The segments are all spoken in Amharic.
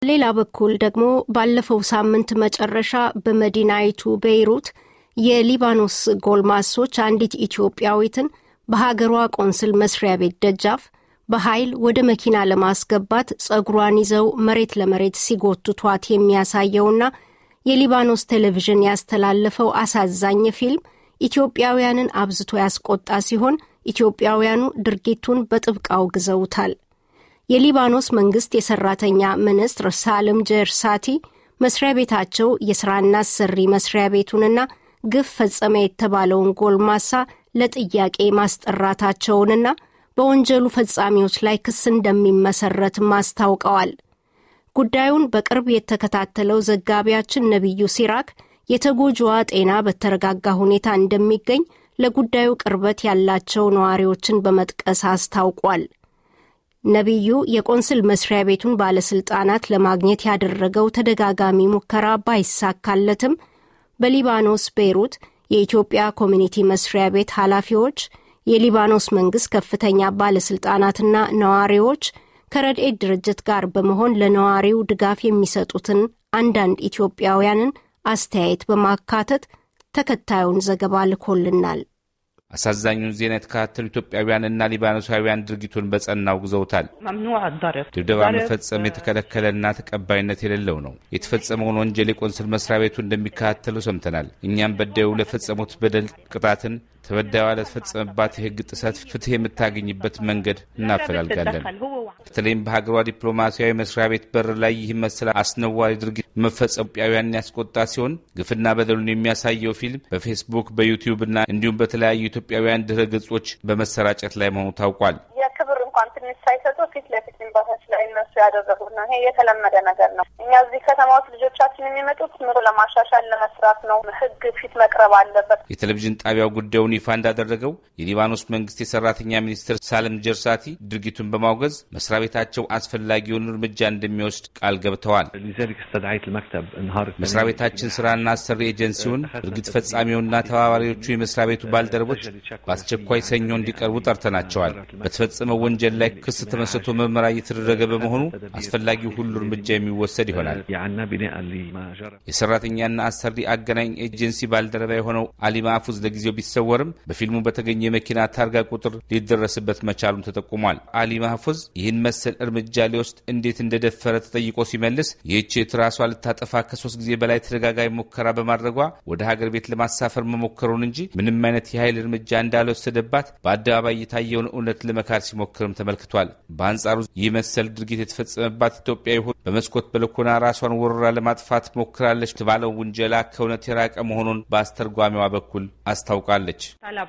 ሌላ በኩል ደግሞ ባለፈው ሳምንት መጨረሻ በመዲናይቱ ቤይሩት የሊባኖስ ጎልማሶች አንዲት ኢትዮጵያዊትን በሀገሯ ቆንስል መስሪያ ቤት ደጃፍ በኃይል ወደ መኪና ለማስገባት ጸጉሯን ይዘው መሬት ለመሬት ሲጎትቷት የሚያሳየውና የሊባኖስ ቴሌቪዥን ያስተላለፈው አሳዛኝ ፊልም ኢትዮጵያውያንን አብዝቶ ያስቆጣ ሲሆን ኢትዮጵያውያኑ ድርጊቱን በጥብቅ አውግዘውታል። የሊባኖስ መንግስት የሰራተኛ ሚኒስትር ሳልም ጀርሳቲ መስሪያ ቤታቸው የሥራና አሰሪ መስሪያ ቤቱንና ግፍ ፈጸመ የተባለውን ጎልማሳ ለጥያቄ ማስጠራታቸውንና በወንጀሉ ፈጻሚዎች ላይ ክስ እንደሚመሰረትም አስታውቀዋል። ጉዳዩን በቅርብ የተከታተለው ዘጋቢያችን ነቢዩ ሲራክ የተጎጂዋ ጤና በተረጋጋ ሁኔታ እንደሚገኝ ለጉዳዩ ቅርበት ያላቸው ነዋሪዎችን በመጥቀስ አስታውቋል። ነቢዩ የቆንስል መስሪያ ቤቱን ባለሥልጣናት ለማግኘት ያደረገው ተደጋጋሚ ሙከራ ባይሳካለትም በሊባኖስ ቤይሩት የኢትዮጵያ ኮሚኒቲ መስሪያ ቤት ኃላፊዎች፣ የሊባኖስ መንግሥት ከፍተኛ ባለሥልጣናትና ነዋሪዎች ከረድኤት ድርጅት ጋር በመሆን ለነዋሪው ድጋፍ የሚሰጡትን አንዳንድ ኢትዮጵያውያንን አስተያየት በማካተት ተከታዩን ዘገባ ልኮልናል። አሳዛኙን ዜና የተከታተሉ ኢትዮጵያውያንና ሊባኖሳውያን ድርጊቱን በጸና አውግዘውታል። ድብደባ መፈጸም የተከለከለና ተቀባይነት የሌለው ነው። የተፈጸመውን ወንጀል የቆንስል መስሪያ ቤቱ እንደሚከታተሉ ሰምተናል። እኛም በዳዩ ለፈጸሙት በደል ቅጣትን ተበዳይዋ ለተፈጸመባት የሕግ ጥሰት ፍትሕ የምታገኝበት መንገድ እናፈላልጋለን። በተለይም በሀገሯ ዲፕሎማሲያዊ መስሪያ ቤት በር ላይ ይህ መሰል አስነዋሪ ድርጊት መፈጸሙ ኢትዮጵያውያንን ያስቆጣ ሲሆን ግፍና በደሉን የሚያሳየው ፊልም በፌስቡክ በዩቲዩብ እና እንዲሁም በተለያዩ ኢትዮጵያውያን ድረ ገጾች በመሰራጨት ላይ መሆኑ ታውቋል። የክብር እንኳን ትንሽ ሳይሰጡ ፊት ለፊት ኤምባሲያችን ላይ እነሱ ያደረጉት ነው። ይሄ የተለመደ ነገር ነው። እኛ እዚህ ከተማ ውስጥ ልጆቻችን የሚመጡት ምሮ ለማሻሻል ለመስራት ነው። ሕግ ፊት መቅረብ አለበት። የቴሌቪዥን ጣቢያው ጉዳዩን ይፋ እንዳደረገው የሊባኖስ መንግስት የሰራተኛ ሚኒስትር ሳልም ጀርሳቲ ድርጊቱን በማውገዝ መስሪያ ቤታቸው አስፈላጊውን እርምጃ እንደሚወስድ ቃል ገብተዋል። መስሪያ ቤታችን ስራና አሰሪ ኤጀንሲውን ድርጊት ፈጻሚውና ተባባሪዎቹ የመስሪያ ቤቱ ባልደረቦች በአስቸኳይ ሰኞ እንዲቀርቡ ጠርተናቸዋል። በተፈጸመው ወንጀል ላይ ክስ ተመስርቶ ምርመራ እየተደረገ በመሆኑ አስፈላጊው ሁሉ እርምጃ የሚወሰድ ይሆናል። የሰራተኛና አሰሪ አገናኝ ኤጀንሲ ባልደረባ የሆነው አሊ ማፉዝ ለጊዜው ቢሰወርም በፊልሙ በተገኘ የመኪና ታርጋ ቁጥር ሊደረስበት መቻሉን ተጠቁሟል። አሊ ማፉዝ ይህን መሰል እርምጃ ሊወስድ እንዴት እንደደፈረ ተጠይቆ ሲመልስ ይህች የት ራሷ ልታጠፋ ከሶስት ጊዜ በላይ ተደጋጋሚ ሙከራ በማድረጓ ወደ ሀገር ቤት ለማሳፈር መሞከሩን እንጂ ምንም አይነት የኃይል እርምጃ እንዳልወሰደባት በአደባባይ የታየውን እውነት ለመካድ ሲሞክርም ተመልክቷል። በአንጻሩ ይህ መሰል ድርጊት የተፈጸመባት ኢትዮጵያዊ ሆ በመስኮት በልኮና ራሷን ወረራ ለማጥፋት ሞክራለች የተባለው ውንጀላ ከእውነት የራቀ መሆኑን በአስተርጓሚዋ በኩል አስታውቃለች።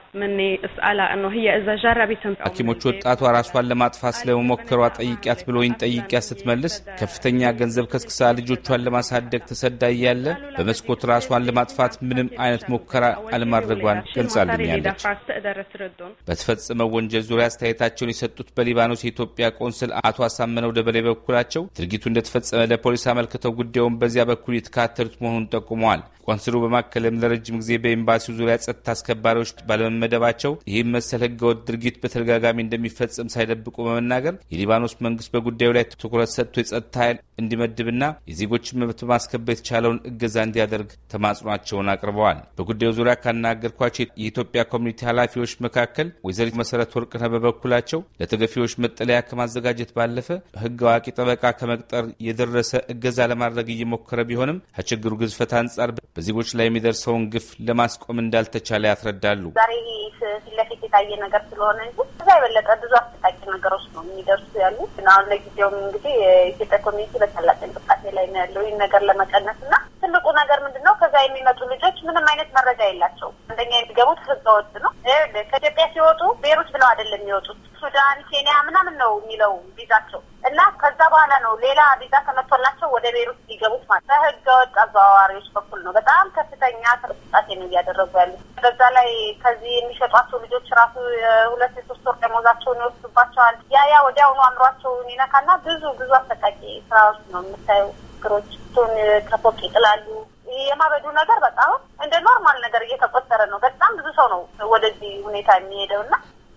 ሐኪሞች ወጣቷ ራሷን ለማጥፋት ስለመሞከሯ ጠይቂያት ብሎኝ ጠይቂያት ስትመልስ ከፍተኛ ገንዘብ ከስክሳ ልጆቿን ለማሳደግ ተሰዳ እያለ በመስኮት ራሷን ለማጥፋት ምንም አይነት ሙከራ አለማድረጓን ገልጻልኛለች። በተፈጸመው ወንጀል ዙሪያ አስተያየታቸውን የሰጡት በሊባኖስ የኢትዮጵያ ቆንስል አቶ አሳመነው ደበሌ በኩላቸው ድርጊቱ እንደተፈጸመ ለፖሊስ አመልክተው ጉዳዩን በዚያ በኩል የተካተሉት መሆኑን ጠቁመዋል። ቆንስሉ በማከልም ለረጅም ጊዜ በኤምባሲው ዙሪያ ጸጥታ አስከባሪዎች ባለመመደባቸው ይህም መሰል ህገወጥ ድርጊት በተደጋጋሚ እንደሚፈጸም ሳይደብቁ በመናገር የሊባኖስ መንግስት በጉዳዩ ላይ ትኩረት ሰጥቶ የጸጥታ ኃይል እንዲመድብና የዜጎችን መብት በማስከበር የተቻለውን እገዛ እንዲያደርግ ተማጽኗቸውን አቅርበዋል። በጉዳዩ ዙሪያ ካናገርኳቸው የኢትዮጵያ ኮሚኒቲ ኃላፊዎች መካከል ወይዘሪት መሰረት ወርቅነህ በበኩላቸው ለተገፊዎች መጠለያ ከማዘጋጀት ባለፈ ህግ አዋቂ ጠበቃ ከመቅጠር የደረሰ እገዛ ለማድረግ እየሞከረ ቢሆንም ከችግሩ ግዝፈት አንጻር በዜጎች ላይ የሚደርሰውን ግፍ ለማስቆም እንዳልተቻለ ያስረዳሉ። ዛሬ ፊት ለፊት የታየ ነገር ስለሆነ እንጂ እዛ የበለጠ ብዙ አስጠቃቂ ነገሮች ነው የሚደርሱ ያሉ። አሁን ለጊዜውም እንግዲህ የኢትዮጵያ ኮሚኒቲ በታላቅ እንቅስቃሴ ላይ ነው ያለው ይህን ነገር ለመቀነስ እና ትልቁ ነገር ምንድን ነው? ከዛ የሚመጡ ልጆች ምንም አይነት መረጃ የላቸውም። አንደኛ የሚገቡት ህገወጥ ነው። ከኢትዮጵያ ሲወጡ ቤሩት ብለው አይደለም የሚወጡት ሱዳን፣ ኬንያ ምናምን ነው የሚለው ቪዛቸው እና ከዛ በኋላ ነው ሌላ ቪዛ ተመቶላቸው ወደ ቤሩት ሊገቡት ማለት በህገ ወጥ አዘዋዋሪዎች በኩል ነው። በጣም ከፍተኛ እንቅስቃሴ ነው እያደረጉ ያሉት። በዛ ላይ ከዚህ የሚሸጧቸው ልጆች ራሱ የሁለት የሶስት ወር ደሞዛቸውን ይወስዱባቸዋል። ያ ያ ወዲያውኑ አእምሯቸውን ይነካና ብዙ ብዙ አሰቃቂ ስራዎች ነው የምታየው። ችግሮች ቱን ከፎቅ ይጥላሉ። የማበዱ ነገር በጣም እንደ ኖርማል ነገር እየተቆጠረ ነው። በጣም ብዙ ሰው ነው ወደዚህ ሁኔታ የሚሄደው እና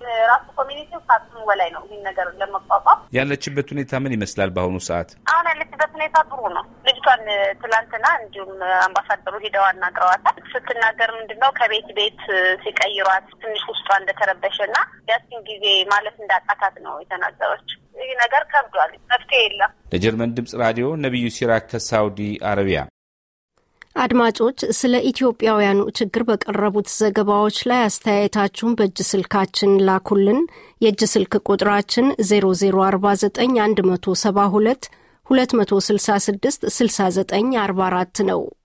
ራሱ ኮሚኒቲው ከአቅሙ በላይ ነው ይህን ነገር ለመቋቋም። ያለችበት ሁኔታ ምን ይመስላል በአሁኑ ሰዓት? አሁን ያለችበት ሁኔታ ጥሩ ነው። ልጅቷን ትላንትና እንዲሁም አምባሳደሩ ሂደው አናግረዋታል። ስትናገር ምንድን ነው ከቤት ቤት ሲቀይሯት ትንሽ ውስጧ እንደተረበሸ እና ያችን ጊዜ ማለት እንዳቃታት ነው የተናገረች። ይህ ነገር ከብዷል፣ መፍትሄ የለም። ለጀርመን ድምጽ ራዲዮ ነቢዩ ሲራክ ከሳውዲ አረቢያ። አድማጮች ስለ ኢትዮጵያውያኑ ችግር በቀረቡት ዘገባዎች ላይ አስተያየታችሁን በእጅ ስልካችን ላኩልን። የእጅ ስልክ ቁጥራችን 0049 172 266 6944 ነው።